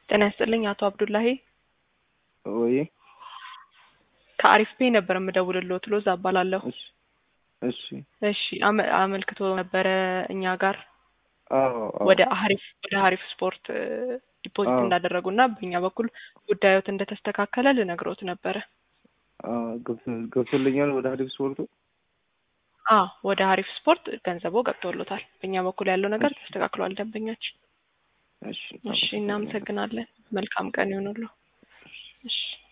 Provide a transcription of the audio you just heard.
ጤና ይስጥልኝ አቶ አብዱላሂ ወይ ከአሪፍ ፔ ነበር የምደውልልዎት ሎዛ እባላለሁ። እሺ እሺ እሺ አመ- አመልክቶ ነበረ እኛ ጋር አዎ አዎ ወደ አሪፍ ወደ አሪፍ ስፖርት እ፣ ዲፖዚት አዎ። እንዳደረጉና በእኛ በኩል ጉዳዮት እንደተስተካከለ ልነግሮት ነበረ። አዎ፣ ገብቶ- ገብቶልኛል ወደ ሀዲፍ ስፖርቱ አ ወደ አሪፍ ስፖርት ገንዘቦ ገብቶሎታል። በእኛ በኩል ያለው ነገር እሺ። ተስተካክሏል። ደንበኛችን እሺ እሺ፣ እናመሰግናለን። መልካም ቀን ይሆኑልዎ። እሺ